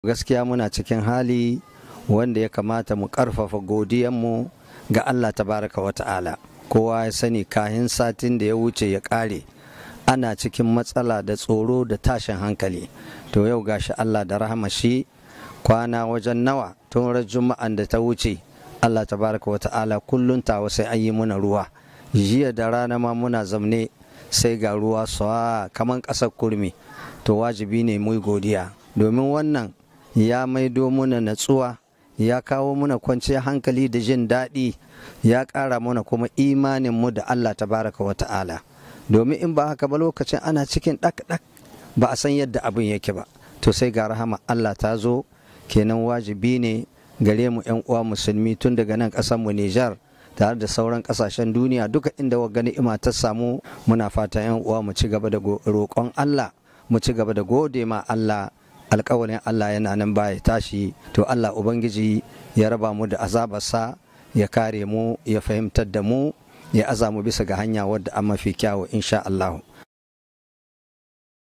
gaskiya muna cikin hali wanda ya kamata mu karfafa godiyanmu ga Allah tabaraka wa ta'ala kowa ya sani kahin satin da ya wuce ya kare ana cikin matsala da tsoro da tashin hankali to yau gashi Allah da rahama shi kwana wajen nawa tun ran juma'an da ta wuce Allah tabaraka wa ta'ala kullun tawa sai an yi muna ruwa jiya da rana ma muna zamne sai ga ruwa sawa kaman ƙasar kurmi to wajibi ne mu godiya domin wannan ya maido muna natsuwa ya kawo muna kwanciyar hankali da jin daɗi ya ƙara mana kuma imanin mu da Allah tabaraka wa ta'ala domin in ba haka ba lokacin ana cikin ɗak-ɗak ba a san yadda abin yake ba to sai ga rahama Allah ta zo kenan wajibi ne gare mu 'yan uwa musulmi tun daga nan ƙasar mu Nijar tare da sauran ƙasashen duniya duka inda wa ni'ima ta samu muna fatan 'yan uwa mu ci gaba da roƙon Allah mu ci gaba da gode ma Allah alƙawarin Allah yana nan baya tashi to Allah ubangiji ya raba mu da azabarsa ya kare mu ya fahimtar da mu ya aza mu bisa ga hanya wadda an mafi kyawu insha Allah